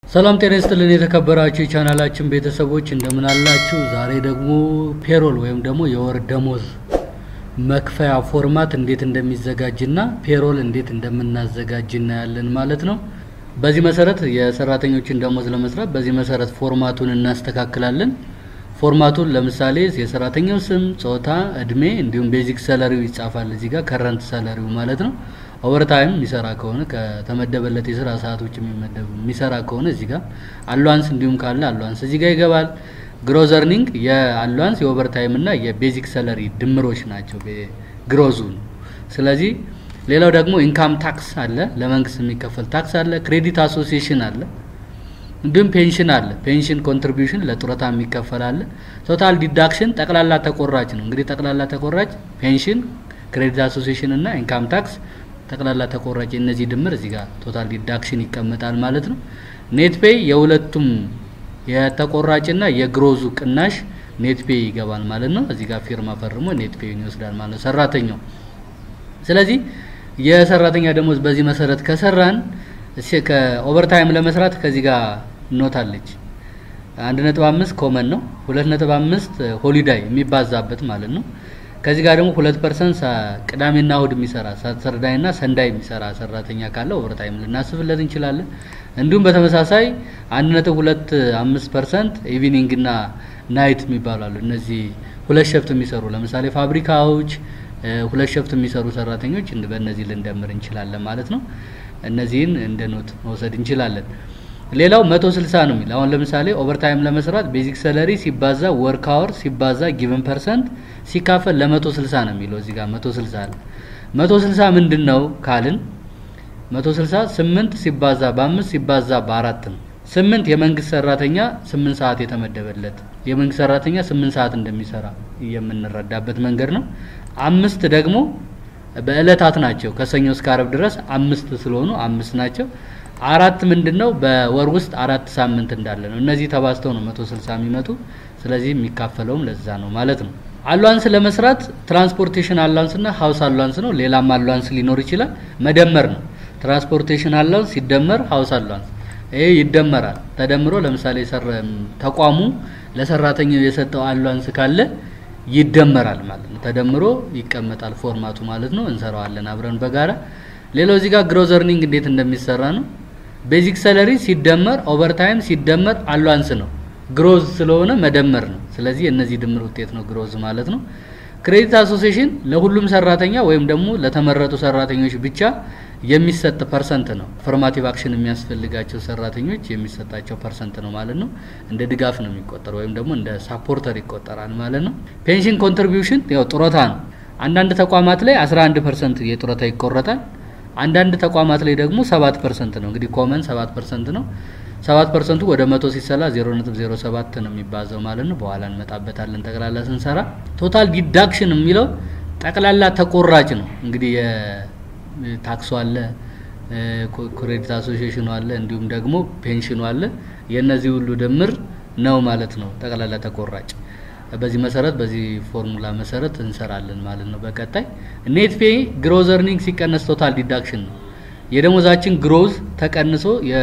ሰላም ጤና ይስጥልን የተከበራችሁ የቻናላችን ቤተሰቦች እንደምን አላችሁ? ዛሬ ደግሞ ፔሮል ወይም ደግሞ የወር ደሞዝ መክፈያ ፎርማት እንዴት እንደሚዘጋጅና ፔሮል እንዴት እንደምናዘጋጅ እናያለን ማለት ነው። በዚህ መሰረት የሰራተኞችን ደሞዝ ለመስራት በዚህ መሰረት ፎርማቱን እናስተካክላለን። ፎርማቱን ለምሳሌ የሰራተኛው ስም፣ ጾታ፣ እድሜ እንዲሁም ቤዚክ ሰለሪው ይጻፋል እዚህ ጋር ከረንት ሰለሪው ማለት ነው። ኦቨርታይም የሚሰራ ከሆነ ከተመደበለት የስራ ሰዓቶች የሚመደብ የሚሰራ ከሆነ እዚህ ጋር አሏንስ እንዲሁም ካለ አሏንስ እዚህ ጋር ይገባል። ግሮዝ እርኒንግ የአሏንስ የኦቨርታይም እና የቤዚክ ሰለሪ ድምሮች ናቸው ግሮዙ። ስለዚህ ሌላው ደግሞ ኢንካም ታክስ አለ፣ ለመንግስት የሚከፈል ታክስ አለ፣ ክሬዲት አሶሲዬሽን አለ፣ እንዲሁም ፔንሽን አለ። ፔንሽን ኮንትሪቢዩሽን ለጡረታ የሚከፈል አለ። ቶታል ዲዳክሽን ጠቅላላ ተቆራጭ ነው። እንግዲህ ጠቅላላ ተቆራጭ ፔንሽን፣ ክሬዲት አሶሲዬሽን እና ኢንካም ታክስ ጠቅላላ ተቆራጭ እነዚህ ድምር እዚህ ጋር ቶታል ዲዳክሽን ይቀመጣል ማለት ነው። ኔት ፔይ የሁለቱም የተቆራጭና የግሮዙ ቅናሽ ኔት ፔይ ይገባል ማለት ነው። እዚህ ጋር ፊርማ ፈርሞ ኔት ፔይን ይወስዳል ማለት ነው ሰራተኛው። ስለዚህ የሰራተኛ ደሞዝ በዚህ መሰረት ከሰራን ከኦቨርታይም ለመስራት ከዚህ ጋር ኖታለች አንድ ነጥብ አምስት ኮመን ነው። ሁለት ነጥብ አምስት ሆሊዳይ የሚባዛበት ማለት ነው። ከዚህ ጋር ደግሞ ሁለት ፐርሰንት ቅዳሜና እሁድ የሚሰራ ሳተርዳይና ሰንዳይ የሚሰራ ሰራተኛ ካለ ኦቨርታይም ልናስብለት እንችላለን። እንዲሁም በተመሳሳይ አንድ ነጥብ ሁለት አምስት ፐርሰንት ኢቪኒንግና ናይት የሚባሉ አሉ። እነዚህ ሁለት ሸፍት የሚሰሩ ለምሳሌ ፋብሪካዎች ሁለት ሸፍት የሚሰሩ ሰራተኞች በእነዚህ ልንደምር እንችላለን ማለት ነው። እነዚህን እንደ ኖት መውሰድ እንችላለን። ሌላው መቶ ስልሳ ነው የሚል አሁን ለምሳሌ ኦቨርታይም ለመስራት ቤዚክ ሰለሪ ሲባዛ ወርክ አወር ሲባዛ ጊቨን ፐርሰንት ሲካፈል ለመቶ ስልሳ ነው የሚለው እዚህ ጋር መቶ ስልሳ አለ። መቶ ስልሳ ምንድን ነው ካልን መቶ ስልሳ ስምንት ሲባዛ በአምስት ሲባዛ በአራት ነው። ስምንት የመንግስት ሰራተኛ ስምንት ሰዓት የተመደበለት የመንግስት ሰራተኛ ስምንት ሰዓት እንደሚሰራ የምንረዳበት መንገድ ነው። አምስት ደግሞ በእለታት ናቸው ከሰኞ እስከ አረብ ድረስ አምስት ስለሆኑ አምስት ናቸው። አራት ምንድነው በወር ውስጥ አራት ሳምንት እንዳለ ነው። እነዚህ ተባዝተው ነው 160 የሚመጡ። ስለዚህ የሚካፈለውም ለዛ ነው ማለት ነው። አሏንስ ለመስራት ትራንስፖርቴሽን አሏንስ እና ሀውስ አሏንስ ነው። ሌላም አሏንስ ሊኖር ይችላል። መደመር ነው። ትራንስፖርቴሽን አሏንስ ሲደመር ሀውስ አሏንስ ይሄ ይደመራል። ተደምሮ ለምሳሌ ተቋሙ ለሰራተኛው የሰጠው አሏንስ ካለ ይደመራል ማለት ነው። ተደምሮ ይቀመጣል ፎርማቱ ማለት ነው። እንሰራዋለን አብረን በጋራ ሌላው እዚህ ጋር ግሮዝ እርኒንግ እንዴት እንደሚሰራ ነው። ቤዚክ ሰለሪ ሲደመር ኦቨርታይም ሲደመር አሏንስ ነው። ግሮዝ ስለሆነ መደመር ነው። ስለዚህ የእነዚህ ድምር ውጤት ነው ግሮዝ ማለት ነው። ክሬዲት አሶሲዬሽን ለሁሉም ሰራተኛ ወይም ደግሞ ለተመረጡ ሰራተኞች ብቻ የሚሰጥ ፐርሰንት ነው። ፎርማቲቭ አክሽን የሚያስፈልጋቸው ሰራተኞች የሚሰጣቸው ፐርሰንት ነው ማለት ነው። እንደ ድጋፍ ነው የሚቆጠር ወይም ደግሞ እንደ ሳፖርተር ይቆጠራል ማለት ነው። ፔንሽን ኮንትሪቢዩሽን ያው ጡረታ ነው። አንዳንድ ተቋማት ላይ 11 ፐርሰንት የጡረታ ይቆረጣል። አንዳንድ ተቋማት ላይ ደግሞ ሰባት ፐርሰንት ነው። እንግዲህ ኮመን ሰባት ፐርሰንት ነው። ሰባት ፐርሰንቱ ወደ መቶ ሲሰላ ዜሮ ነጥብ ዜሮ ሰባት ነው የሚባዘው ማለት ነው። በኋላ እንመጣበታለን ጠቅላላ ስንሰራ። ቶታል ዲዳክሽን የሚለው ጠቅላላ ተቆራጭ ነው። እንግዲህ የታክሱ አለ፣ ክሬዲት አሶሲዬሽኑ አለ፣ እንዲሁም ደግሞ ፔንሽኑ አለ። የእነዚህ ሁሉ ድምር ነው ማለት ነው ጠቅላላ ተቆራጭ። በዚህ መሰረት በዚህ ፎርሙላ መሰረት እንሰራለን ማለት ነው። በቀጣይ ኔት ፔይ ግሮዝ እርኒንግ ሲቀነስ ቶታል ዲዳክሽን ነው። የደሞዛችን ግሮዝ ተቀንሶ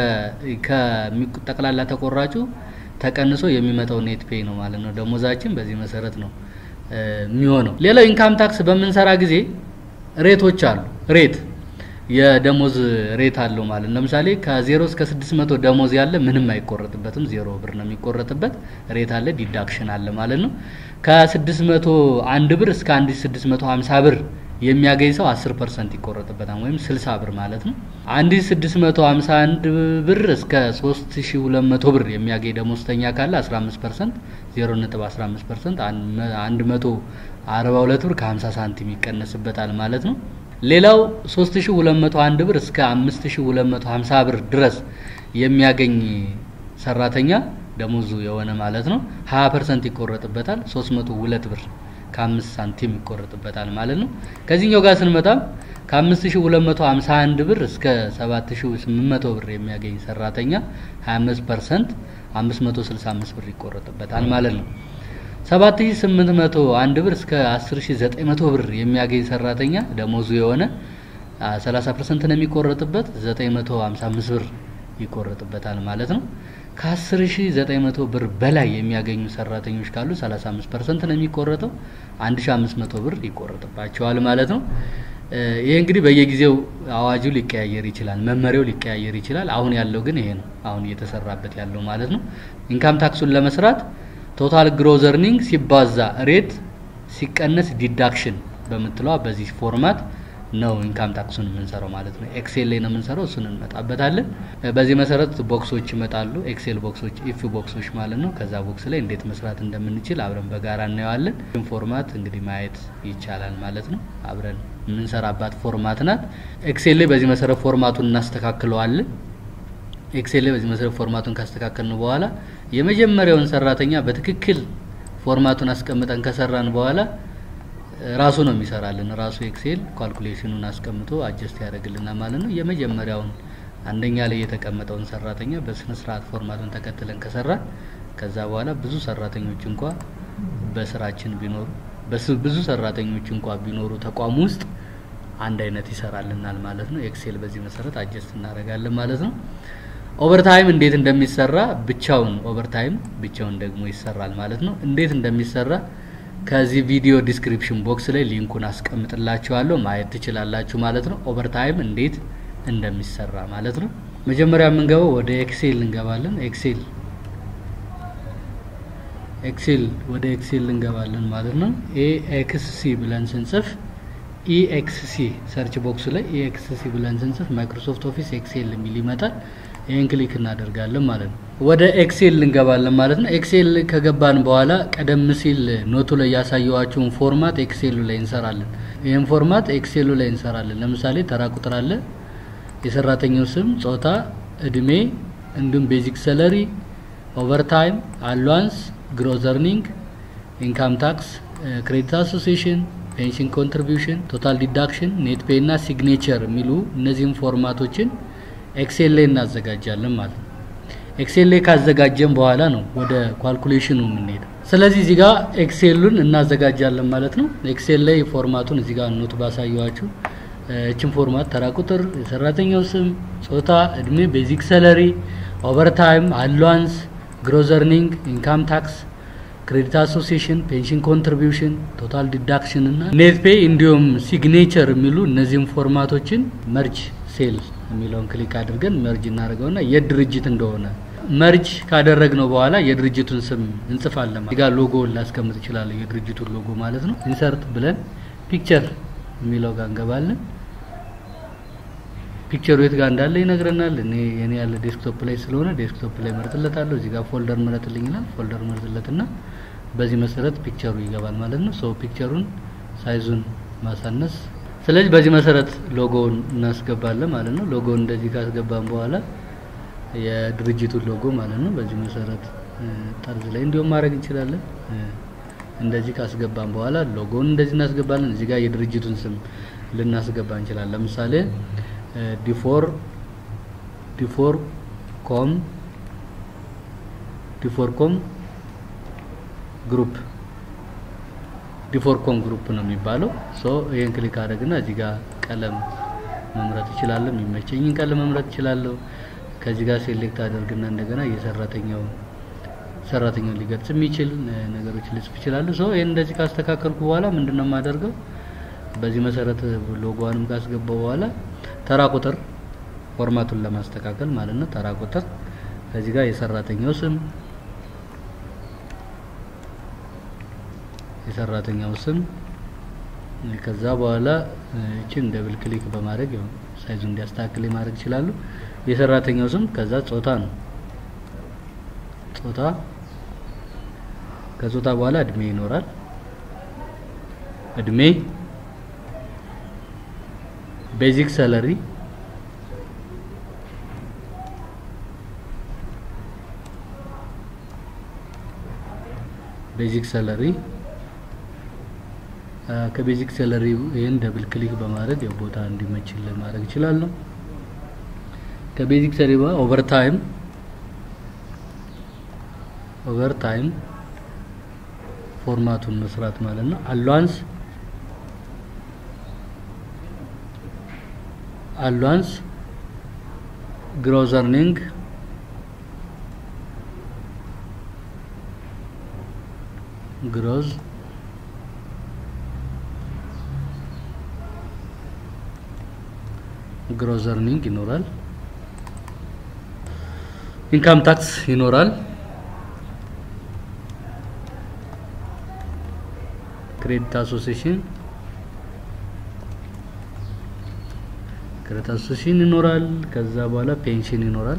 ከጠቅላላ ተቆራጩ ተቀንሶ የሚመጣው ኔት ፔይ ነው ማለት ነው። ደሞዛችን በዚህ መሰረት ነው የሚሆነው። ሌላው ኢንካም ታክስ በምንሰራ ጊዜ ሬቶች አሉ። ሬት የደሞዝ ሬት አለው ማለት ነው። ለምሳሌ ከዜሮ እስከ ስድስት መቶ ደሞዝ ያለ ምንም አይቆረጥበትም፣ ዜሮ ብር ነው የሚቆረጥበት። ሬት አለ፣ ዲዳክሽን አለ ማለት ነው። ከስድስት መቶ አንድ ብር እስከ አንድ ስድስት መቶ ሀምሳ ብር የሚያገኝ ሰው አስር ፐርሰንት ይቆረጥበታል ወይም ስልሳ ብር ማለት ነው። አንድ ስድስት መቶ ሀምሳ አንድ ብር እስከ ሶስት ሺ ሁለት መቶ ብር የሚያገኝ ደሞዝተኛ ካለ አስራ አምስት ፐርሰንት ዜሮ ነጥብ አስራ አምስት ፐርሰንት አንድ መቶ አርባ ሁለት ብር ከሀምሳ ሳንቲም ይቀነስበታል ማለት ነው። ሌላው 3201 ብር እስከ 5250 ብር ድረስ የሚያገኝ ሰራተኛ ደሞዙ የሆነ ማለት ነው 20% ይቆረጥበታል። 302 ብር ከ5 ሳንቲም ይቆረጥበታል ማለት ነው። ከዚህኛው ጋር ስንመጣም ከ5251 ብር እስከ 7800 ብር የሚያገኝ ሰራተኛ 25% 565 ብር ይቆረጥበታል ማለት ነው። 7801 ብር እስከ 10900 ብር የሚያገኝ ሰራተኛ ደሞዙ የሆነ 30% ነው የሚቆረጥበት 955 ብር ይቆረጥበታል ማለት ነው። ከ10900 ብር በላይ የሚያገኙ ሰራተኞች ካሉ 35 ፐርሰንት ነው የሚቆረጠው። 1500 ብር ይቆረጥባቸዋል ማለት ነው። ይህ እንግዲህ በየጊዜው አዋጁ ሊቀያየር ይችላል፣ መመሪያው ሊቀያየር ይችላል። አሁን ያለው ግን ይሄ ነው፣ አሁን እየተሰራበት ያለው ማለት ነው። ኢንካም ታክሱን ለመስራት ቶታል ግሮዝ እርኒንግ ሲባዛ ሬት ሲቀነስ ዲዳክሽን በምትለዋ በዚህ ፎርማት ነው ኢንካም ታክሱን የምንሰራው ማለት ነው። ኤክሴል ላይ ነው የምንሰራው፣ እሱን እንመጣበታለን። በዚህ መሰረት ቦክሶች ይመጣሉ፣ ኤክሴል ቦክሶች፣ ኢፍ ቦክሶች ማለት ነው። ከዛ ቦክስ ላይ እንዴት መስራት እንደምንችል አብረን በጋራ እናየዋለን። ፎርማት እንግዲህ ማየት ይቻላል ማለት ነው። አብረን የምንሰራባት ፎርማት ናት። ኤክሴል ላይ በዚህ መሰረት ፎርማቱን እናስተካክለዋለን። ኤክሴል ላይ በዚህ መሰረት ፎርማቱን ካስተካከልን በኋላ የመጀመሪያውን ሰራተኛ በትክክል ፎርማቱን አስቀምጠን ከሰራን በኋላ ራሱ ነው የሚሰራልን። ራሱ ኤክሴል ካልኩሌሽኑን አስቀምጦ አጀስት ያደርግልናል ማለት ነው። የመጀመሪያውን አንደኛ ላይ የተቀመጠውን ሰራተኛ በስነ ስርዓት ፎርማቱን ተከትለን ከሰራን ከዛ በኋላ ብዙ ሰራተኞች እንኳ በስራችን ቢኖሩ ብዙ ሰራተኞች እንኳ ቢኖሩ ተቋም ውስጥ አንድ አይነት ይሰራልናል ማለት ነው። ኤክሴል በዚህ መሰረት አጀስት እናደርጋለን ማለት ነው። ኦቨርታይም እንዴት እንደሚሰራ ብቻውን ኦቨርታይም ብቻውን ደግሞ ይሰራል ማለት ነው። እንዴት እንደሚሰራ ከዚህ ቪዲዮ ዲስክሪፕሽን ቦክስ ላይ ሊንኩን አስቀምጥላችኋለሁ ማየት ትችላላችሁ ማለት ነው። ኦቨርታይም እንዴት እንደሚሰራ ማለት ነው። መጀመሪያ የምንገባው ወደ ኤክሴል እንገባለን። ኤክሴል ኤክሴል ወደ ኤክሴል እንገባለን ማለት ነው። ኤኤክስሲ ብለን ስንጽፍ ኢኤክስሲ ሰርች ቦክሱ ላይ ኢኤክስሲ ብለን ስንጽፍ ማይክሮሶፍት ኦፊስ ኤክሴል የሚል ይመጣል። ይህን ክሊክ እናደርጋለን ማለት ነው። ወደ ኤክሴል እንገባለን ማለት ነው። ኤክሴል ከገባን በኋላ ቀደም ሲል ኖቱ ላይ ያሳየዋቸውን ፎርማት ኤክሴሉ ላይ እንሰራለን። ይህን ፎርማት ኤክሴሉ ላይ እንሰራለን። ለምሳሌ ተራ ቁጥር አለ፣ የሰራተኛው ስም፣ ጾታ፣ እድሜ እንዲሁም ቤዚክ ሰለሪ፣ ኦቨርታይም፣ አሏንስ፣ ግሮዝ እርኒንግ፣ ኢንካም ታክስ፣ ክሬዲት አሶሲሽን ፔንሽን ኮንትሪቢዩሽን፣ ቶታል ዲዳክሽን፣ ኔት ፔይ እና ሲግኔቸር የሚሉ እነዚህም ፎርማቶችን ኤክሴል ላይ እናዘጋጃለን ማለት ነው። ኤክሴል ላይ ካዘጋጀን በኋላ ነው ወደ ኳልኩሌሽኑ የምንሄደው። ስለዚህ እዚህ ጋር ኤክሴሉን እናዘጋጃለን ማለት ነው። ኤክሴል ላይ ፎርማቱን እዚህ ጋር ኖት ባሳየዋችሁ እችን ፎርማት ተራ ቁጥር፣ የሰራተኛው ስም፣ ጾታ፣ እድሜ፣ ቤዚክ ሰለሪ፣ ኦቨርታይም፣ አሏንስ፣ ግሮዝ እርኒንግ፣ ኢንካም ታክስ ክሬዲት አሶሲሽን፣ ፔንሽን ኮንትሪቢዩሽን፣ ቶታል ዲዳክሽን እና ኔት ፔይ እንዲሁም ሲግኔቸር የሚሉ እነዚህም ፎርማቶችን መርጅ ሴል የሚለውን ክሊክ አድርገን መርጅ እናደርገውና የድርጅት እንደሆነ መርጅ ካደረግነው በኋላ የድርጅቱን ስም እንጽፋለን። እዚህ ጋር ሎጎ ላስቀምጥ እችላለሁ፣ የድርጅቱን ሎጎ ማለት ነው። ኢንሰርት ብለን ፒክቸር የሚለው ጋር እንገባለን። ፒክቸሩ የት ጋር እንዳለ ይነግረናል። እኔ የኔ ያለ ዴስክቶፕ ላይ ስለሆነ ዴስክቶፕ ላይ መርጥለታለሁ። እዚህ ጋር ፎልደር ምረጥልኝ ይላል። ፎልደር መርጥለትና በዚህ መሰረት ፒክቸሩ ይገባል ማለት ነው። ሶ ፒክቸሩን ሳይዙን ማሳነስ። ስለዚህ በዚህ መሰረት ሎጎውን እናስገባለን ማለት ነው። ሎጎውን እንደዚህ ካስገባን በኋላ የድርጅቱን ሎጎ ማለት ነው በዚህ መሰረት ጠርዝ ላይ እንዲሁም ማድረግ እንችላለን። እንደዚህ ካስገባን በኋላ ሎጎውን እንደዚህ እናስገባለን። እዚህ ጋር የድርጅቱን ስም ልናስገባ እንችላለን። ለምሳሌ ዲፎር ዲፎር ኮም ዲፎር ኮም ግሩፕ ዲፎር ኮም ግሩፕ ነው የሚባለው። ሶ ይሄን ክሊክ አድርግና እዚህ ጋር ቀለም መምረጥ እችላለሁ። የሚመቸኝን ቀለም መምረጥ እችላለሁ። ከዚህ ጋር ሴሌክት አድርግና እንደገና የሰራተኛው ሰራተኛውን ሊገልጽ የሚችል ነገሮች ልጽፍ እችላለሁ። ሶ ይሄን እንደዚህ ካስተካከልኩ በኋላ ምንድነው የማደርገው? በዚህ መሰረት ሎጎዋንም ካስገባው በኋላ ተራ ቁጥር ፎርማቱን ለማስተካከል ማለት ነው። ተራ ቁጥር ከዚህ ጋር የሰራተኛው ስም የሰራተኛው ስም ከዛ በኋላ እችን ደብል ክሊክ በማድረግ ያው ሳይዙ እንዲያስተካክል ማድረግ ይችላሉ። የሰራተኛው ስም ከዛ ጾታ ነው። ጾታ ከጾታ በኋላ እድሜ ይኖራል። እድሜ ቤዚክ ሰለሪ ቤዚክ ሰለሪ ከቤዚክ ሰለሪ ይህን ደብል ክሊክ በማድረግ የቦታ እንዲመችልን ማድረግ እችላለሁ። ከቤዚክ ሰለሪ ኦቨር ታይም ኦቨር ታይም ፎርማቱን መስራት ማለት ነው። አሏንስ አሏንስ ግሮዝ እርኒንግ ግሮዝ ግሮዝ እርኒንግ ይኖራል። ኢንካም ታክስ ይኖራል። ክሬዲት አሶሲሽን ክሬዲት አሶሲሽን ይኖራል። ከዛ በኋላ ፔንሽን ይኖራል።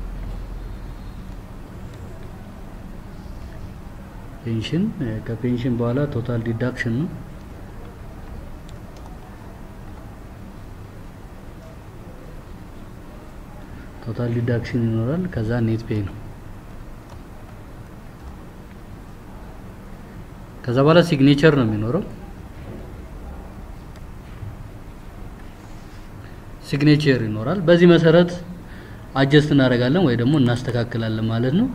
ፔንሽን ከፔንሽን በኋላ ቶታል ዲዳክሽን ነው። ቶታል ዲዳክሽን ይኖራል። ከዛ ኔት ፔይ ነው። ከዛ በኋላ ሲግኔቸር ነው የሚኖረው። ሲግኔቸር ይኖራል። በዚህ መሰረት አጀስት እናደርጋለን ወይ ደግሞ እናስተካክላለን ማለት ነው።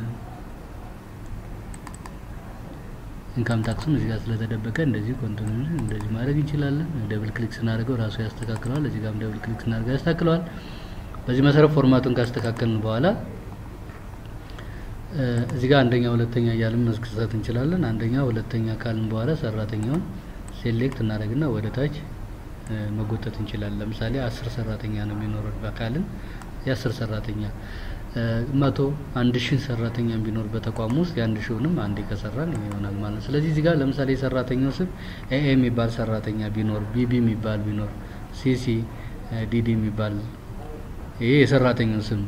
ኢንካም ታክሱን እዚህ ጋር ስለተደበቀ እንደዚህ ኮንቲኒው እንደዚህ ማድረግ እንችላለን። ደብል ክሊክ ስናደርገው ራሱ ያስተካክለዋል። እዚህ ጋርም ደብል ክሊክ ስናደርገው ያስተካክለዋል። በዚህ መሰረት ፎርማቱን ካስተካከልን በኋላ እዚህ ጋር አንደኛ ሁለተኛ እያልን መስክሰት እንችላለን። አንደኛ ሁለተኛ ካልን በኋላ ሰራተኛውን ሴሌክት እናደርግና ወደ ታች መጎተት እንችላለን። ለምሳሌ አስር ሰራተኛ ነው የሚኖረው በካልን የአስር ሰራተኛ መቶ አንድ ሺህ ሰራተኛ ቢኖር በተቋሙ ውስጥ የአንድ ሺውንም አንዴ ከሰራን ይሆናል ማለት ነው። ስለዚህ እዚህ ጋር ለምሳሌ የሰራተኛው ስም ኤኤ የሚባል ሰራተኛ ቢኖር፣ ቢቢ የሚባል ቢኖር፣ ሲሲ ዲዲ የሚባል ይሄ የሰራተኛው ስም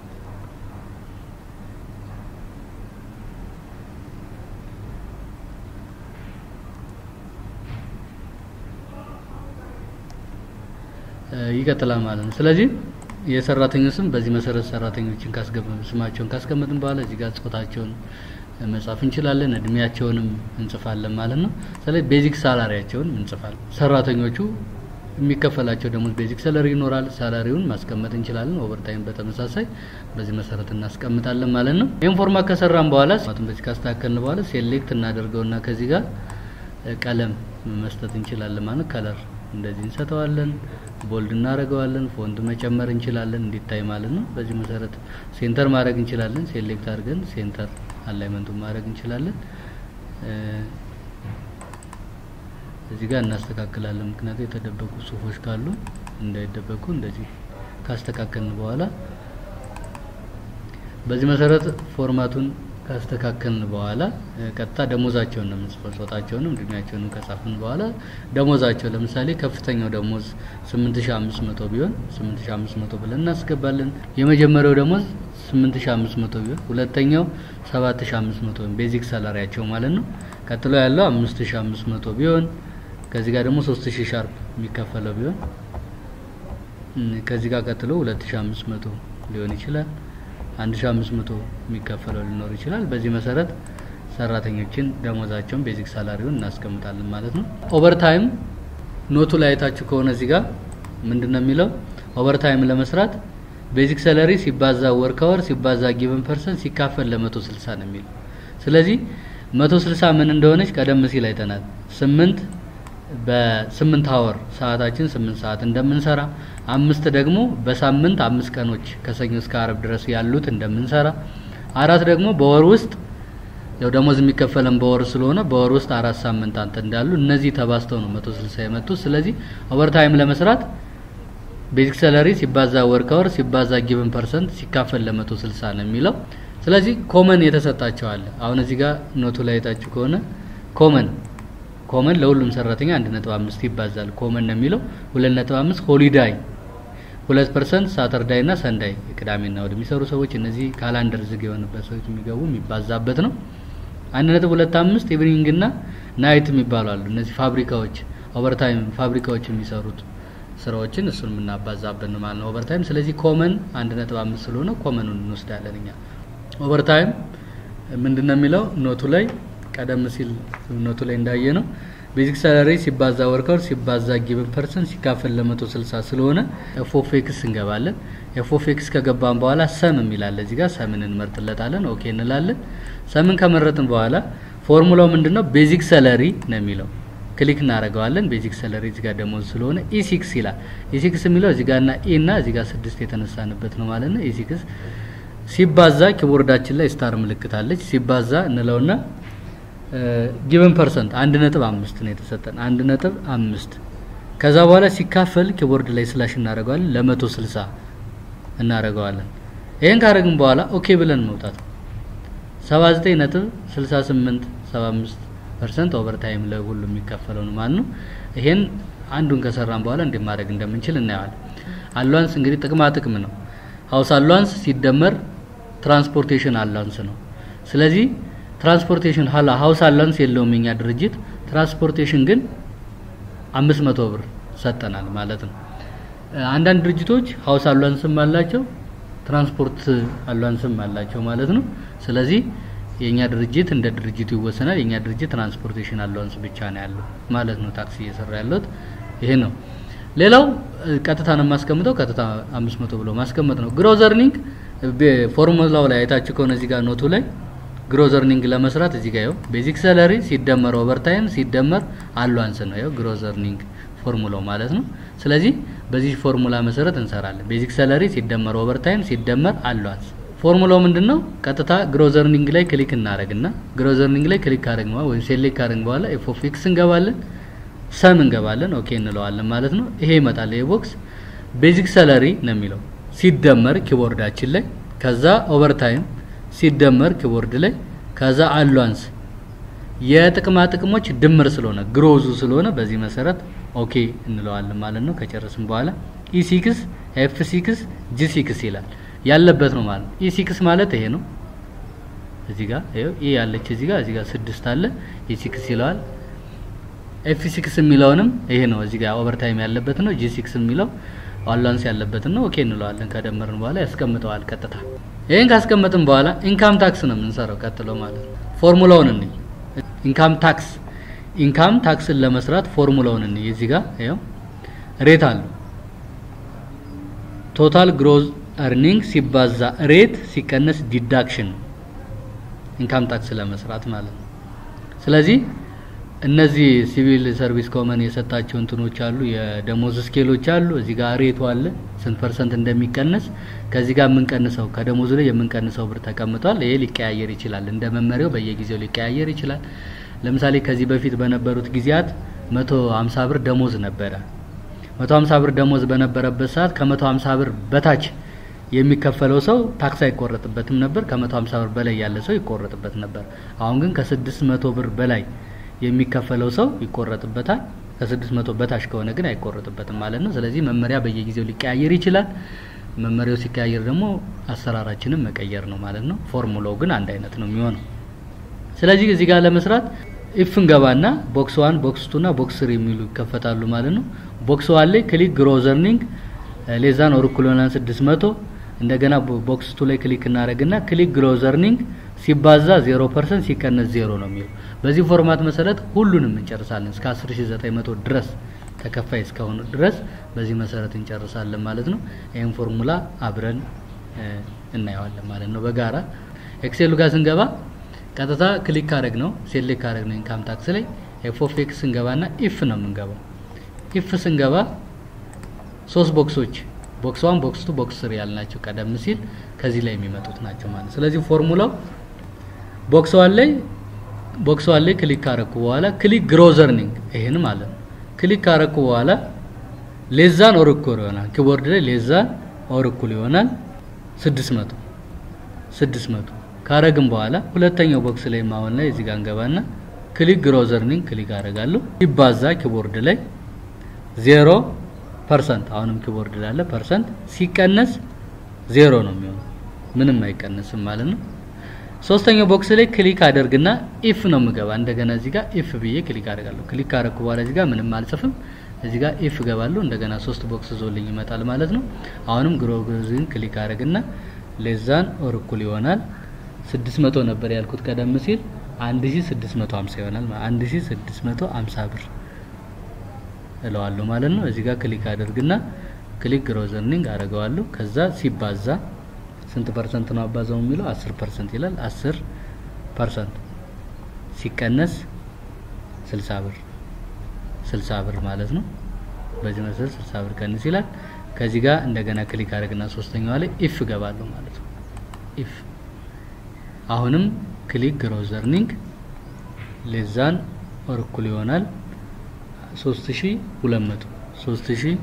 ይቀጥላል ማለት ነው። ስለዚህ የሰራተኞች ስም በዚህ መሰረት ሰራተኞችን ካስገባን ስማቸውን ካስቀመጥን በኋላ እዚህ ጋር ጾታቸውን መጻፍ እንችላለን፣ እድሜያቸውንም እንጽፋለን ማለት ነው። ስለዚህ ቤዚክ ሳላሪያቸውን እንጽፋለን። ሰራተኞቹ የሚከፈላቸው ደሞዝ ቤዚክ ሳላሪ ይኖራል። ሳላሪውን ማስቀመጥ እንችላለን። ኦቨርታይም በተመሳሳይ በዚህ መሰረት እናስቀምጣለን ማለት ነው። ይህን ፎርማት ከሰራን በኋላ ማለትም በዚህ ካስተካከልን በኋላ ሴሌክት እናደርገውና ከዚህ ጋር ቀለም መስጠት እንችላለን ማለት ከለር እንደዚህ እንሰጠዋለን። ቦልድ እናደርገዋለን። ፎንት መጨመር እንችላለን እንዲታይ ማለት ነው። በዚህ መሰረት ሴንተር ማድረግ እንችላለን። ሴሌክት አድርገን ሴንተር አላይመንቱን ማድረግ እንችላለን። እዚህ ጋር እናስተካክላለን። ምክንያቱም የተደበቁ ጽሁፎች ካሉ እንዳይደበቁ እንደዚህ ካስተካከልን በኋላ በዚህ መሰረት ፎርማቱን ካስተካከልን በኋላ ቀጥታ ደሞዛቸውን ነው የምንጽፈው። ጾታቸውንም እድሜያቸውንም ከጻፍን በኋላ ደሞዛቸው ለምሳሌ ከፍተኛው ደሞዝ 8500 ቢሆን 8500 ብለን እናስገባለን። የመጀመሪያው ደሞዝ 8500 ቢሆን ሁለተኛው 7500 ቢሆን ቤዚክ ሳላሪያቸው ማለት ነው። ቀጥሎ ያለው 5500 ቢሆን ከዚህ ጋር ደግሞ 3000 ሻርፕ የሚከፈለው ቢሆን ከዚህ ጋር ቀጥሎ 2500 ሊሆን ይችላል። 1500 የሚከፈለው ሊኖር ይችላል። በዚህ መሰረት ሰራተኞችን ደሞዛቸውን ቤዚክ ሳላሪውን እናስቀምጣለን ማለት ነው። ኦቨርታይም ኖቱ ላይ አይታችሁ ከሆነ እዚህ ጋር ምንድነው የሚለው ኦቨርታይም ለመስራት ቤዚክ ሳላሪ ሲባዛ ወር ከወር ሲባዛ ጊቨን ፐርሰንት ሲካፈል ለ160 ነው የሚለው። ስለዚህ 160 ምን እንደሆነች ቀደም ሲል አይተናል። ስምንት በስምንት አወር ሰዓታችን ስምንት ሰዓት እንደምንሰራ አምስት ደግሞ በሳምንት አምስት ቀኖች ከሰኞ እስከ አረብ ድረስ ያሉት እንደምንሰራ አራት ደግሞ በወር ውስጥ ያው ደሞዝ የሚከፈለን በወር ስለሆነ በወር ውስጥ አራት ሳምንታት እንዳሉ እነዚህ ተባዝተው ነው 160 የመጡት። ስለዚህ ኦቨርታይም ለመስራት ቤዚክ ሰለሪ ሲባዛ ወር ከወር ሲባዛ ጊቭን ፐርሰንት ሲካፈል ለ160 ነው የሚለው። ስለዚህ ኮመን የተሰጣቸው አለ። አሁን እዚህ ጋር ኖቱ ላይ የታችሁ ከሆነ ኮመን ኮመን ለሁሉም ሰራተኛ 1.5 ይባዛል። ኮመን ነው የሚለው 2.5 ሆሊዳይ 2% ሳተርዳይ እና ሰንዳይ ቅዳሜና እሁድ የሚሰሩ ሰዎች እነዚህ ካላንደር ዝግ የሆነበት ሰዎች የሚገቡ የሚባዛበት ነው። 1.25 ኢቭኒንግ እና ናይት የሚባሉ አሉ። እነዚህ ፋብሪካዎች ኦቨርታይም ፋብሪካዎች የሚሰሩት ስራዎችን እሱን የምናባዛበት ነው ማለት ነው ኦቨርታይም። ስለዚህ ኮመን 1.5 ስለሆነ ኮመኑን እንወስዳለን እኛ። ኦቨርታይም ምንድነው የሚለው ኖቱ ላይ ቀደም ሲል ኖቱ ላይ እንዳየ ነው ቤዚክ ሳላሪ ሲባዛ ወርከር ሲባዛ ጊቭን ፐርሰን ሲካፈል ለ160 ስለሆነ ኤፍ ኦፍ ኤክስ እንገባለን። ኤፍ ኦፍ ኤክስ ከገባን በኋላ ሰም የሚላለ እዚህ ጋር ሰምን እንመርጥለታለን። ኦኬ እንላለን። ሰምን ከመረጥን በኋላ ፎርሙላው ምንድነው? ቤዚክ ሰለሪ ነው የሚለው ክሊክ እናደርገዋለን። ቤዚክ ሰለሪ እዚህ ጋር ደሞዝ ስለሆነ ኢሲክስ ይላል። ኢሲክስ የሚለው እዚህ ጋር እና ኢ እና እዚህ ጋር ስድስት የተነሳንበት ነው ማለት ነው። ኢሲክስ ሲባዛ ኪቦርዳችን ላይ ስታር ምልክት አለች። ሲባዛ እንለውና ጊቨን ፐርሰንት አንድ ነጥብ አምስት ነው የተሰጠን አንድ ነጥብ አምስት ከዛ በኋላ ሲካፈል ኪቦርድ ላይ ስላሽ እናደርገዋለን ለመቶ ስልሳ እናደርገዋለን። ይህን ካደረግን በኋላ ኦኬ ብለን መውጣት ሰባ ዘጠኝ ነጥብ ስልሳ ስምንት ሰባ አምስት ፐርሰንት ኦቨር ታይም ለሁሉ የሚከፈለው ነው ማለት ነው። ይሄን አንዱን ከሰራን በኋላ እንዴት ማድረግ እንደምንችል እናየዋለን። አሏንስ እንግዲህ ጥቅማ ጥቅም ነው። ሀውስ አሏንስ ሲደመር ትራንስፖርቴሽን አሏንስ ነው። ስለዚህ ትራንስፖርቴሽን ሀላ ሀውስ አሏንስ የለውም የኛ ድርጅት፣ ትራንስፖርቴሽን ግን አምስት መቶ ብር ሰጠናል ማለት ነው። አንዳንድ ድርጅቶች ሀውስ አሏንስም አላቸው ትራንስፖርት አሏንስም አላቸው ማለት ነው። ስለዚህ የኛ ድርጅት እንደ ድርጅቱ ይወሰናል። የኛ ድርጅት ትራንስፖርቴሽን አሏንስ ብቻ ነው ያለው ማለት ነው። ታክሲ እየሰራ ያለሁት ይሄ ነው። ሌላው ቀጥታ ነው የማስቀምጠው። ቀጥታ 500 ብሎ ማስቀመጥ ነው። ግሮዝ እርኒንግ ፎርሙላው ላይ አይታችሁ ከሆነ እዚህ ጋር ኖቱ ላይ ግሮዝ እርኒንግ ለመስራት እዚህ ጋር ይኸው ቤዚክ ሰለሪ ሲደመር ኦቨርታይም ሲደመር አሏንስ ነው። ይኸው ግሮዝ እርኒንግ ፎርሙላው ማለት ነው። ስለዚህ በዚህ ፎርሙላ መሰረት እንሰራለን። ቤዚክ ሰለሪ ሲደመር ኦቨርታይም ሲደመር አሏንስ ፎርሙላው ምንድን ነው? ቀጥታ ግሮዝ እርኒንግ ላይ ክሊክ እናደርግና ግሮዝ እርኒንግ ላይ ክሊክ ካደረግን በኋላ ወይም ሴሌክት ካደረግን በኋላ ኤፍ ኦፍ ኤክስ እንገባለን፣ ሰም እንገባለን፣ ኦኬ እንለዋለን ማለት ነው። ይሄ ይመጣል። ይሄ ቦክስ ቤዚክ ሰለሪ ነው የሚለው ሲደመር ኪቦርዳችን ላይ ከዛ ኦቨርታይም ሲደመር ኪቦርድ ላይ ከዛ አሏንስ የጥቅማ ጥቅሞች ድምር ስለሆነ ግሮዙ ስለሆነ በዚህ መሰረት ኦኬ እንለዋለን ማለት ነው። ከጨረስን በኋላ ኢ6 ኤፍ6 ጂ6 ይላል ያለበት ነው ማለት ነው። ኢ6 ማለት ይሄ ነው። እዚህ ጋር ይኸው ኢ ያለች እዚህ ጋር እዚህ ጋር ስድስት አለ ኢ6 ይለዋል። ኤፍ6 የሚለውንም ይሄ ነው። እዚህ ጋር ኦቨርታይም ያለበት ነው። ጂ6 የሚለው አላንስ ያለበት ነው። ኦኬ እንለዋለን። ከደመርን በኋላ ያስቀምጠዋል ቀጥታ። ይሄን ካስቀመጥን በኋላ ኢንካም ታክስ ነው የምንሰራው ቀጥሎ ማለት ነው። ፎርሙላውን እንይ። ኢንካም ታክስ ኢንካም ታክስን ለመስራት ፎርሙላውን እንይ። እዚህ ጋር ይኸው ሬት አለው ቶታል ግሮዝ እርኒንግ ሲባዛ ሬት ሲቀነስ ዲዳክሽን ኢንካም ታክስ ለመስራት ማለት ነው። ስለዚህ እነዚህ ሲቪል ሰርቪስ ኮመን የሰጣቸው እንትኖች አሉ፣ የደሞዝ ስኬሎች አሉ። እዚህ ጋር ሬቱ አለ ስንት ፐርሰንት እንደሚቀነስ ከዚህ ጋር የምንቀንሰው ከደሞዙ ላይ የምንቀንሰው ብር ተቀምጧል። ይሄ ሊቀያየር ይችላል፣ እንደ መመሪያው በየጊዜው ሊቀያየር ይችላል። ለምሳሌ ከዚህ በፊት በነበሩት ጊዜያት መቶ ሀምሳ ብር ደሞዝ ነበረ። መቶ ሀምሳ ብር ደሞዝ በነበረበት ሰዓት ከመቶ ሀምሳ ብር በታች የሚከፈለው ሰው ታክስ አይቆረጥበትም ነበር። ከመቶ ሀምሳ ብር በላይ ያለ ሰው ይቆረጥበት ነበር። አሁን ግን ከስድስት መቶ ብር በላይ የሚከፈለው ሰው ይቆረጥበታል። ከስድስት መቶ በታች ከሆነ ግን አይቆረጥበትም ማለት ነው። ስለዚህ መመሪያ በየጊዜው ሊቀያየር ይችላል። መመሪያው ሲቀያየር ደግሞ አሰራራችንን መቀየር ነው ማለት ነው። ፎርሙላው ግን አንድ አይነት ነው የሚሆነው። ስለዚህ እዚህ ጋር ለመስራት ኢፍ እንገባና ቦክስ ዋን ቦክስ ቱ እና ቦክስ ስሪ የሚሉ ይከፈታሉ ማለት ነው። ቦክስ ዋን ላይ ክሊክ ግሮዝ እርኒንግ ሌዛን ኦር እኩል ይሆናል 600 እንደገና ቦክስ ቱ ላይ ክሊክ እናደርግና ክሊክ ግሮዝ እርኒንግ ሲባዛ 0% ሲቀነስ 0 ነው የሚለው። በዚህ ፎርማት መሰረት ሁሉንም እንጨርሳለን እስከ 10900 ድረስ ተከፋይ እስከሆኑ ድረስ በዚህ መሰረት እንጨርሳለን ማለት ነው። ይህን ፎርሙላ አብረን እናየዋለን ማለት ነው በጋራ ኤክሴሉ ጋር ስንገባ ቀጥታ ክሊክ ካደረግ ነው ሴሌክት ካደረግ ነው ኢንካም ታክስ ላይ ኤፍ ኦፍ ኤክስ ስንገባና ኢፍ ነው የምንገባው። ኢፍ ስንገባ ሶስት ቦክሶች ቦክስ ዋን ቦክስ ቱ ቦክስ ስሪ ያልናቸው ቀደም ሲል ከዚህ ላይ የሚመጡት ናቸው ማለት ስለዚህ ፎርሙላው ቦክስ ዋን ላይ ቦክስ ዋን ላይ ክሊክ ካረኩ በኋላ ክሊክ ግሮዝ እርኒንግ ይሄን ማለት ነው ክሊክ ካረኩ በኋላ ሌዛን ኦር እኩል ይሆናል ኪቦርድ ላይ ሌዛን ኦር እኩል ይሆናል 600 600 ካረግን በኋላ ሁለተኛው ቦክስ ላይ ማሆን ላይ እዚህ ጋር እንገባና ክሊክ ግሮዝ እርኒንግ ክሊክ አደርጋለሁ ሲባዛ ኪቦርድ ላይ ዜሮ ፐርሰንት አሁንም ኪቦርድ ላለ ፐርሰንት ሲቀነስ ዜሮ ነው የሚሆነው፣ ምንም አይቀነስም ማለት ነው። ሶስተኛው ቦክስ ላይ ክሊክ አደርግና ኢፍ ነው የምገባ። እንደገና እዚህ ጋር ኢፍ ብዬ ክሊክ አደርጋለሁ። ክሊክ ካደረኩ በኋላ እዚህ ጋር ምንም አልጽፍም። እዚህ ጋር ኢፍ እገባለሁ። እንደገና ሶስት ቦክስ ዞልኝ ይመጣል ማለት ነው። አሁንም ግሮዝን ክሊክ አደርግና ሌዛን ኦር እኩል ይሆናል 600 ነበር ያልኩት ቀደም ሲል 1650 ይሆናል። 1650 ብር እለዋለሁ ማለት ነው። እዚህ ጋር ክሊክ አድርግና ክሊክ ግሮዝ እርኒንግ አደርገዋለሁ። ከዛ ሲባዛ ስንት ፐርሰንት ነው አባዛው የሚለው 10 ፐርሰንት ይላል። 10 ፐርሰንት ሲቀነስ 60 ብር 60 ብር ማለት ነው። በዚህ መሰረት 60 ብር ቀንስ ይላል። ከዚህ ጋር እንደገና ክሊክ አድርግና ሶስተኛዋ ላይ ኢፍ እገባለሁ ማለት ነው። ኢፍ አሁንም ክሊክ ግሮዝ እርኒንግ ሌዛን ኦር እኩል ይሆናል 3200 3000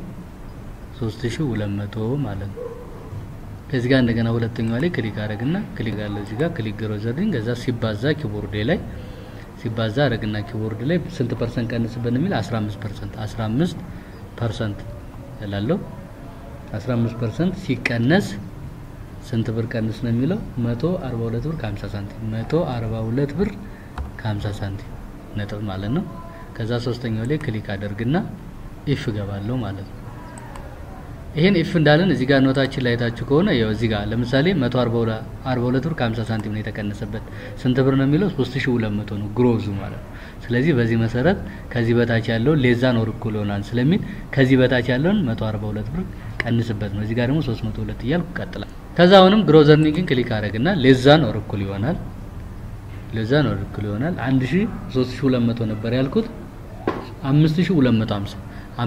3200 ማለት ነው። ከዚህ ጋር እንደገና ሁለተኛዋ ላይ ክሊክ አረግና ክሊክ አለው እዚህ ጋር ክሊክ ግሮዝ እርኒንግ ከዛ ሲባዛ ኪቦርድ ላይ ሲባዛ አረግና ኪቦርድ ላይ ስንት ፐርሰንት ቀንስብን የሚል 15 ፐርሰንት 15 ፐርሰንት እላለሁ 15 ፐርሰንት ሲቀነስ ስንት ብር ቀንስ ነው የሚለው 142 ብር ከ50 ሳንቲም 142 ብር ከ50 ሳንቲም ነጥብ ማለት ነው። ከዛ ሶስተኛው ላይ ክሊክ አደርግና ኢፍ ገባለሁ ማለት ነው። ይሄን ኢፍ እንዳለን እዚህ ጋር ኖታችን ላይ ታችሁ ከሆነ ያው እዚህ ጋር ለምሳሌ 142 ብር ከ50 ሳንቲም ነው የተቀነሰበት። ስንት ብር ነው የሚለው 3200 ነው ግሮዙ ማለት ነው። ስለዚህ በዚህ መሰረት ከዚህ በታች ያለውን ሌዛን ኦር እኩል ይሆናል ስለሚል ከዚህ በታች ያለውን 142 ብር ቀንስበት ነው። እዚህ ጋር ደግሞ 302 እያልኩ ቀጥላል። ከዛ አሁንም ግሮዝ እርኒንግን ክሊክ አደረግና ሌዛን ኦር እኩል ይሆናል ሌዛን ኦር እኩል ይሆናል 1300 ነበር ያልኩት 5250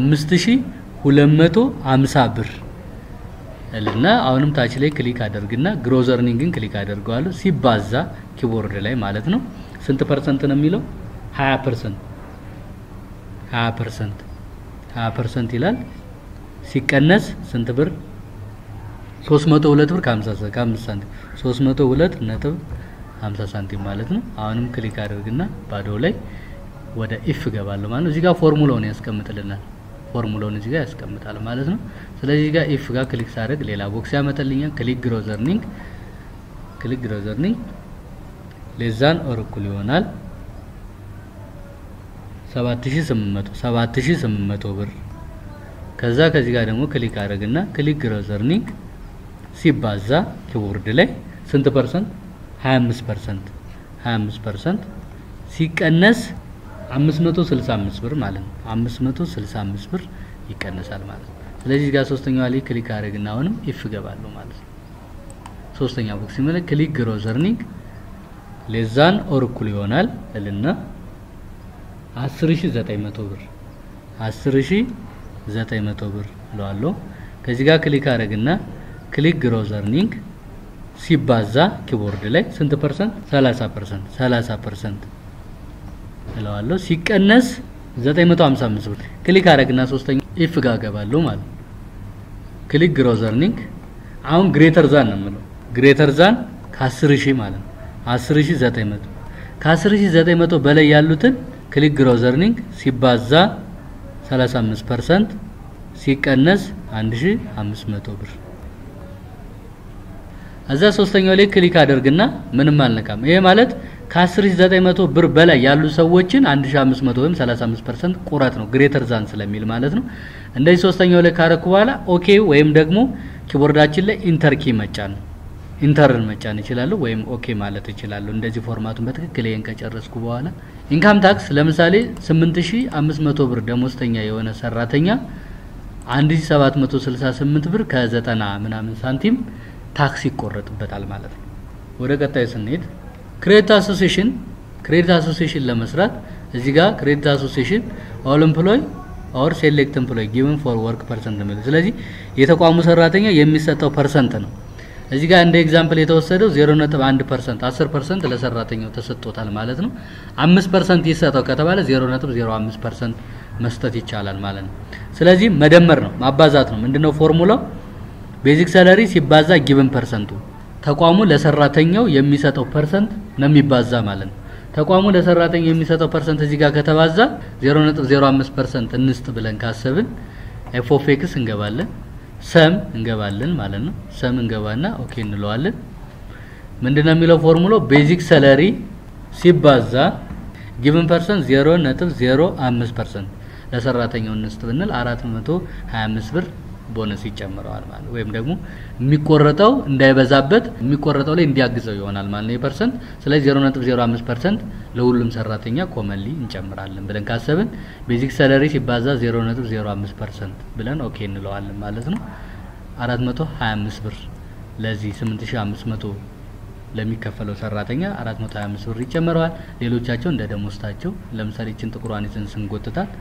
5250 ብር እልና አሁንም ታች ላይ ክሊክ አደርግና ግሮዝ እርኒንግን ክሊክ አደርገዋለሁ ሲባዛ ኪቦርድ ላይ ማለት ነው። ስንት ፐርሰንት ነው የሚለው 20 ፐርሰንት 20 ፐርሰንት 20 ፐርሰንት ይላል። ሲቀነስ ስንት ብር 302 ብር ከ50 ሳንቲም 302 ነጥብ 50 ሳንቲም ማለት ነው። አሁንም ክሊክ አድርግና ባዶ ላይ ወደ ኢፍ ገባለሁ ማለት ነው። እዚህ ጋር ፎርሙላውን ያስቀምጥልናል። ፎርሙላውን እዚህ ጋር ያስቀምጣል ማለት ነው። ስለዚህ እዚህ ጋር ኢፍ ጋር ክሊክ ሳደርግ ሌላ ቦክስ ያመጣልኛል። ክሊክ ግሮዝ እርኒንግ ክሊክ ግሮዝ እርኒንግ ሌዛን ኦር እኩል ይሆናል 7800 7800 ብር ከዛ ከዚህ ጋር ደግሞ ክሊክ አድርግና ክሊክ ግሮዝ እርኒንግ ሲባዛ ኪቦርድ ላይ ስንት ፐርሰንት 25 ፐርሰንት 25 ፐርሰንት ሲቀነስ 565 ብር ማለት ነው። 565 ብር ይቀነሳል ማለት ነው። ስለዚህ ጋር ሶስተኛዋ ላይ ክሊክ አድርግና አሁንም ኢፍ ገባለሁ ማለት ነው። ሶስተኛ ቦክስ ሲመለ ክሊክ ግሮዝ እርኒንግ ሌዛን ኦር እኩል ይሆናል እልና 10900 ብር 10900 ብር እለዋለሁ። ከዚህ ጋር ክሊክ አድርግና ክሊክ ግሮዝ እርኒንግ ሲባዛ ኪቦርድ ላይ ስንት ፐርሰንት 30 ፐርሰንት 30 ፐርሰንት እለዋለሁ ሲቀነስ 955 ብር ክሊክ አደረግና ሶስተኛ ኢፍ ጋር ገባለሁ ማለት ክሊክ ግሮዝ እርኒንግ አሁን ግሬተር ዛን ነው የምለው ግሬተር ዛን ከ10000 ማለት ነው 10900 ከ10900 በላይ ያሉትን ክሊክ ግሮዝ እርኒንግ ሲባዛ 35% ሲቀነስ 1500 ብር እዛ ሶስተኛው ላይ ክሊክ አደርግና ምንም አልነካም። ይሄ ማለት ከ10900 ብር በላይ ያሉ ሰዎችን 1500 ወይም 35% ቁረጥ ነው ግሬተር ዛን ስለሚል ማለት ነው። እንደዚህ ሶስተኛው ላይ ካረኩ በኋላ ኦኬ ወይም ደግሞ ኪቦርዳችን ላይ ኢንተር ኪ መጫን ነው። ኢንተርን መጫን እችላለሁ ወይም ኦኬ ማለት እችላለሁ። እንደዚህ ፎርማቱን በትክክል ይሄን ከጨረስኩ በኋላ ኢንካም ታክስ ለምሳሌ 8500 ብር ደሞዝተኛ የሆነ ሰራተኛ 1768 ብር ከ90 ምናምን ሳንቲም ታክስ ይቆረጥበታል ማለት ነው። ወደ ቀጣይ ስንሄድ ክሬዲት አሶሲሽን ክሬዲት አሶሲሽን ለመስራት እዚህ ጋር ክሬዲት አሶሲሽን ኦል ኤምፕሎይ ኦር ሴሌክት ኤምፕሎይ ጊቨን ፎር ወርክ ፐርሰንት ነው የሚለው። ስለዚህ የተቋሙ ሰራተኛ የሚሰጠው ፐርሰንት ነው። እዚህ ጋር እንደ ኤግዛምፕል የተወሰደው 0.1 ፐርሰንት 10 ፐርሰንት ለሰራተኛው ተሰጥቶታል ማለት ነው። 5 ፐርሰንት ይሰጠው ከተባለ 0.05 ፐርሰንት መስጠት ይቻላል ማለት ነው። ስለዚህ መደመር ነው ማባዛት ነው። ምንድነው ፎርሙላው? ቤዚክ ሰለሪ ሲባዛ ጊቭን ፐርሰንቱ ተቋሙ ለሰራተኛው የሚሰጠው ፐርሰንት ነው የሚባዛ ማለት ነው። ተቋሙ ለሰራተኛው የሚሰጠው ፐርሰንት እዚህ ጋር ከተባዛ 0.05 ፐርሰንት እንስጥ ብለን ካሰብን ኤፍ ኦፍ ኤክስ እንገባለን፣ ሰም እንገባለን ማለት ነው። ሰም እንገባና ኦኬ እንለዋለን። ምንድነው የሚለው ፎርሙላው ቤዚክ ሰለሪ ሲባዛ ጊቭን ፐርሰንት 0.05 ፐርሰንት ለሰራተኛው እንስጥ ብንል 425 ብር ቦነስ ይጨምረዋል ማለት ነው። ወይም ደግሞ የሚቆረጠው እንዳይበዛበት የሚቆረጠው ላይ እንዲያግዘው ይሆናል ማለት ነው የፐርሰንት ስለዚህ 0.05% ለሁሉም ሰራተኛ ኮመንሊ እንጨምራለን ብለን ካሰብን ቤዚክ ሰለሪ ሲባዛ 0.05% ብለን ኦኬ እንለዋለን ማለት ነው። 425 ብር ለዚህ 8500 ለሚከፈለው ሰራተኛ 425 ብር ይጨምረዋል። ሌሎቻቸው እንደ ደሞዝታቸው ለምሳሌ እችን ጥቁሯን ይዘን ስንጎትታት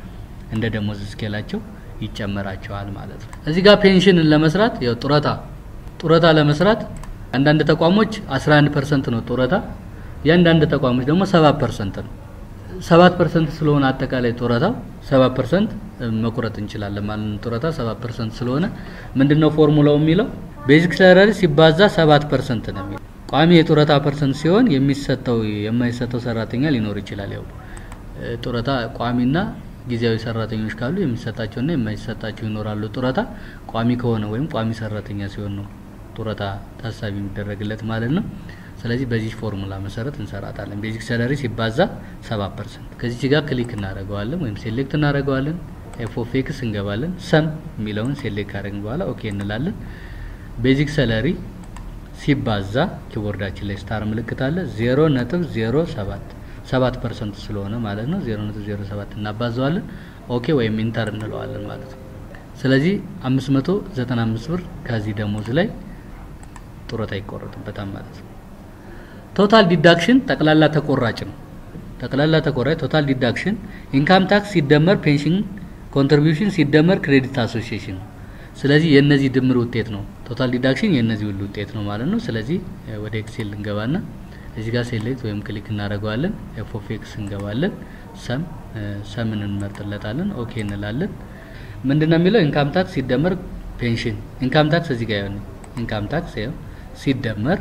እንደ ደሞዝ ስኬላቸው ይጨመራቸዋል ማለት ነው። እዚህ ጋር ፔንሽንን ለመስራት ያው ጡረታ ጡረታ ለመስራት አንዳንድ ተቋሞች 11 ፐርሰንት ነው ጡረታ፣ የአንዳንድ ተቋሞች ደግሞ 7 ፐርሰንት ነው። 7 ፐርሰንት ስለሆነ አጠቃላይ ጡረታው 7 ፐርሰንት መቁረጥ እንችላለን ማለት ነው። ጡረታ 7 ፐርሰንት ስለሆነ ምንድነው ፎርሙላው የሚለው ቤዚክ ሳላሪ ሲባዛ 7 ፐርሰንት ነው የሚለው። ቋሚ የጡረታ ፐርሰንት ሲሆን የሚሰጠው የማይሰጠው ሰራተኛ ሊኖር ይችላል። ያው ጡረታ ቋሚና ጊዜያዊ ሰራተኞች ካሉ የሚሰጣቸውና የማይሰጣቸው ይኖራሉ። ጡረታ ቋሚ ከሆነ ወይም ቋሚ ሰራተኛ ሲሆን ነው ጡረታ ታሳቢ የሚደረግለት ማለት ነው። ስለዚህ በዚህ ፎርሙላ መሰረት እንሰራታለን። ቤዚክ ሳላሪ ሲባዛ 7 ፐርሰንት ከዚህ ጋር ክሊክ እናደርገዋለን ወይም ሴሌክት እናደርገዋለን። ኤፍ ኦፍ ኤክስ እንገባለን። ሰም የሚለውን ሴሌክት ካደረግን በኋላ ኦኬ እንላለን። ቤዚክ ሳላሪ ሲባዛ ኪቦርዳችን ላይ ስታር ምልክት አለ 0.07 7 ፐርሰንት ስለሆነ ማለት ነው 0.07 እናባዘዋለን። ኦኬ ወይም ኢንተር እንለዋለን ማለት ነው። ስለዚህ 595 ብር ከዚህ ደሞዝ ላይ ጡረታ ይቆረጥበታል ማለት ነው። ቶታል ዲዳክሽን ጠቅላላ ተቆራጭ ነው። ጠቅላላ ተቆራጭ ቶታል ዲዳክሽን ኢንካም ታክስ ሲደመር ፔንሽን ኮንትሪቢዩሽን ሲደመር ክሬዲት አሶሲዬሽን ነው። ስለዚህ የእነዚህ ድምር ውጤት ነው። ቶታል ዲዳክሽን የእነዚህ ሁሉ ውጤት ነው ማለት ነው። ስለዚህ ወደ ኤክሴል እንገባና እዚህ ጋር ሴሌክት ወይም ክሊክ እናደርገዋለን። ኤፍ ኦፍ ኤክስ እንገባለን። ሰም ሰምን እንመርጥለታለን። ኦኬ እንላለን። ምንድነው የሚለው ኢንካም ታክስ ሲደመር ፔንሽን ኢንካም ታክስ እዚህ ጋር ያለው ኢንካም ታክስ ያው ሲደመር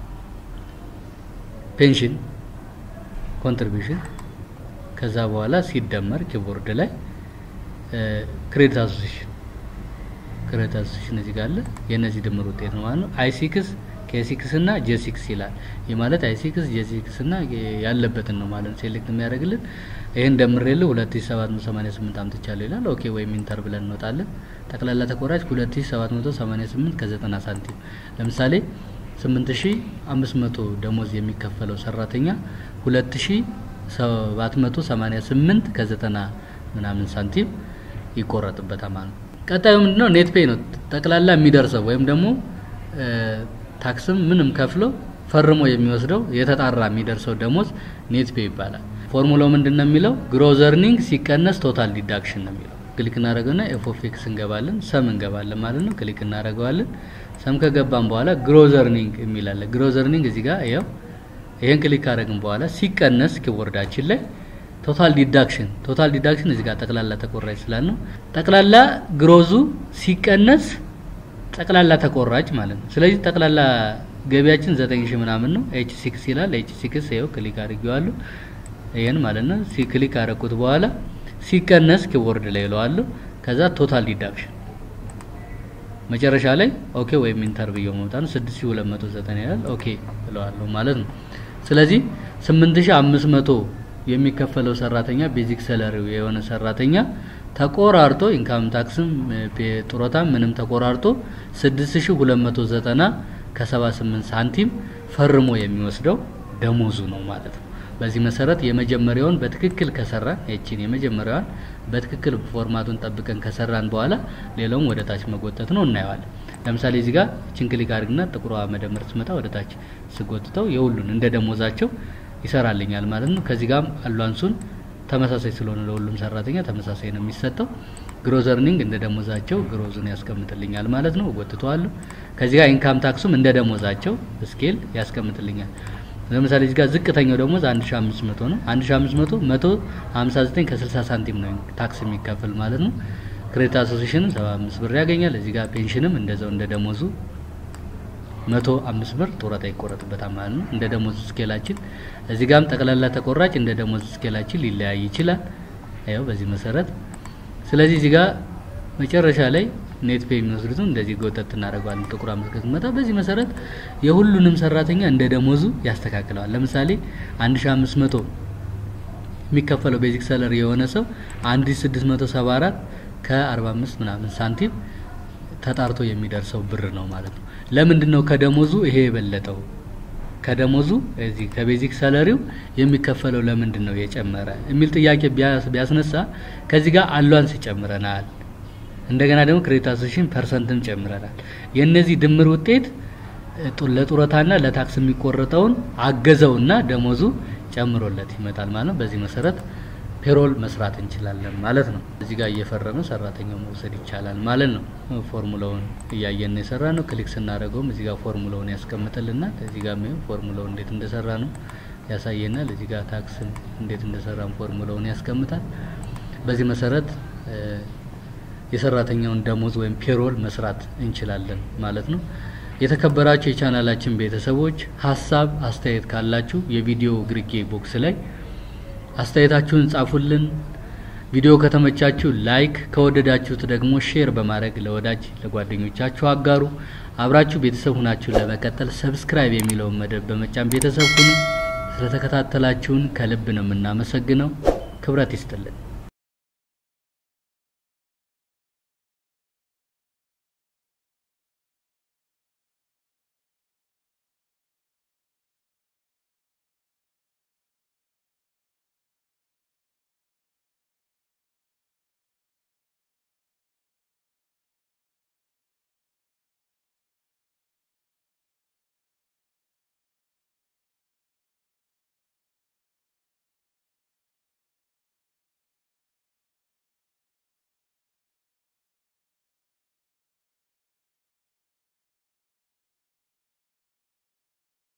ፔንሽን ኮንትሪቢዩሽን ከዛ በኋላ ሲደመር ኪቦርድ ላይ ክሬዲት አሶሲሽን ክሬዲት አሶሲሽን እዚህ ጋር አለ። የእነዚህ ድምር ውጤት ነው ማለት ነው። አይ ሲክስ ኬሲክስ እና ጄሲክስ ይላል። ይህ ማለት አይ ሲክስ ጄሲክስ እና ያለበትን ነው ማለት ነው ሴሌክት የሚያደርግልን። ይህን ደምሬልህ 2788 አምጥቻለሁ ይላል። ኦኬ ወይም ኢንተር ብለን እንወጣለን። ጠቅላላ ተቆራጭ 2788 ከ90 ሳንቲም ለምሳሌ 8500 ደሞዝ የሚከፈለው ሰራተኛ 2788 ከ90 ምናምን ሳንቲም ይቆረጥበታል ማለት ነው። ቀጣዩ ምንድነው? ኔት ፔይ ነው። ጠቅላላ የሚደርሰው ወይም ደግሞ ታክስም ምንም ከፍሎ ፈርሞ የሚወስደው የተጣራ የሚደርሰው ደሞዝ ኔት ፔይ ይባላል። ፎርሙላው ምንድን ነው የሚለው ግሮዝ እርኒንግ ሲቀነስ ቶታል ዲዳክሽን ነው የሚለው። ክሊክ እናደርገውና ኤፍ ኦፍ ኤክስ እንገባለን፣ ሰም እንገባለን ማለት ነው። ክሊክ እናደርገዋለን። ሰም ከገባን በኋላ ግሮዝ እርኒንግ የሚላለ ግሮዝ እርኒንግ እዚህ ጋር ይኸው ይሄን ክሊክ ካደረግን በኋላ ሲቀነስ ኪቦርዳችን ላይ ቶታል ዲዳክሽን ቶታል ዲዳክሽን እዚህ ጋር ጠቅላላ ተቆራጭ ስላል ነው። ጠቅላላ ግሮዙ ሲቀነስ ጠቅላላ ተቆራጭ ማለት ነው። ስለዚህ ጠቅላላ ገቢያችን ዘጠኝ ሺህ ምናምን ነው። ኤች ሲክስ ይላል። ኤች ሲክስ ይኸው ክሊክ አድርጌዋለሁ። ይሄን ማለት ነው። ሲ ክሊክ አደረኩት በኋላ ሲቀነስ ኪቦርድ ላይ እለዋለሁ። ከዛ ቶታል ዲዳክሽን መጨረሻ ላይ ኦኬ ወይም ኢንተር ብየው መውጣት ነው። 6290 ይላል። ኦኬ እለዋለሁ ማለት ነው። ስለዚህ 8500 የሚከፈለው ሰራተኛ ቤዚክ ሰለሪው የሆነ ሰራተኛ ተቆራርጦ ኢንካም ታክስም ጡረታ ምንም ተቆራርጦ 6290 ከ78 ሳንቲም ፈርሞ የሚወስደው ደሞዙ ነው ማለት ነው። በዚህ መሰረት የመጀመሪያውን በትክክል ከሰራን እቺን የመጀመሪያዋን በትክክል ፎርማቱን ጠብቀን ከሰራን በኋላ ሌላውን ወደ ታች መጎተት ነው እናየዋለን። ለምሳሌ እዚህ ጋር እቺን ክሊክ አድርግና ጥቁሯ መደመር ስመጣ ወደ ታች ስጎትተው የሁሉን እንደ ደሞዛቸው ይሰራልኛል ማለት ነው። ከዚህ ጋርም አሏንሱን ተመሳሳይ ስለሆነ ለሁሉም ሰራተኛ ተመሳሳይ ነው የሚሰጠው። ግሮዝ እርኒንግ እንደ ደሞዛቸው ግሮዙን ያስቀምጥልኛል ማለት ነው። እጎትተዋለሁ። ከዚህ ጋር ኢንካም ታክሱም እንደ ደሞዛቸው ስኬል ያስቀምጥልኛል። ለምሳሌ እዚህ ጋር ዝቅተኛው ደሞዝ 1500 ነው። 1500 159 ከ60 ሳንቲም ነው ታክስ የሚከፈል ማለት ነው። ክሬዲት አሶሲሽንም 75 ብር ያገኛል። እዚህ ጋር ፔንሽንም እንደዛው እንደ ደሞዙ 105 ብር ጡረታ ይቆረጥበታል ማለት ነው። እንደ ደሞዝ ስኬላችን እዚህ ጋርም ጠቅላላ ተቆራጭ እንደ ደሞዝ ስኬላችን ሊለያይ ይችላል። ያው በዚህ መሰረት ስለዚህ እዚህ ጋር መጨረሻ ላይ ኔት ፔይ የሚወስዱትን እንደዚህ ጎተት እናደርገዋለን። ጥቁር ምልክት መጣ። በዚህ መሰረት የሁሉንም ሰራተኛ እንደ ደሞዙ ያስተካክለዋል። ለምሳሌ 1500 የሚከፈለው ቤዚክ ሰለሪ የሆነ ሰው 1674 ከ45 ምናምን ሳንቲም ተጣርቶ የሚደርሰው ብር ነው ማለት ነው። ለምንድን ነው ከደሞዙ ይሄ የበለጠው? ከደሞዙ እዚህ ከቤዚክ ሰለሪው የሚከፈለው ለምንድን ነው የጨመረ የሚል ጥያቄ ቢያስነሳ ከዚህ ጋር አሏንስ ይጨምረናል። እንደገና ደግሞ ክሬዲት አሶሲሽን ፐርሰንትም ጨምረናል። የእነዚህ ድምር ውጤት ለጡረታና ለታክስ የሚቆረጠውን አገዘውና ደሞዙ ጨምሮለት ይመጣል ማለት ነው። በዚህ መሰረት ፔሮል መስራት እንችላለን ማለት ነው። እዚህ ጋር እየፈረመ ሰራተኛው መውሰድ ይቻላል ማለት ነው። ፎርሙላውን እያየን የሰራ ነው። ክሊክ ስናደርገውም እዚህ ጋር ፎርሙላውን ያስቀምጥልናል። እዚህ ጋር ፎርሙላውን እንዴት እንደሰራ ነው ያሳየናል። እዚህ ጋር ታክስን እንዴት እንደሰራን ፎርሙላውን ያስቀምጣል። በዚህ መሰረት የሰራተኛውን ደሞዝ ወይም ፔሮል መስራት እንችላለን ማለት ነው። የተከበራችሁ የቻናላችን ቤተሰቦች ሀሳብ አስተያየት ካላችሁ የቪዲዮ ግርጌ ቦክስ ላይ አስተያየታችሁን ጻፉልን። ቪዲዮ ከተመቻችሁ ላይክ፣ ከወደዳችሁት ደግሞ ሼር በማድረግ ለወዳጅ ለጓደኞቻችሁ አጋሩ። አብራችሁ ቤተሰብ ሁናችሁ ለመቀጠል ሰብስክራይብ የሚለውን መደብ በመጫን ቤተሰብ ሁኑ። ስለተከታተላችሁን ከልብ ነው የምናመሰግነው። ክብረት ይስጥልን።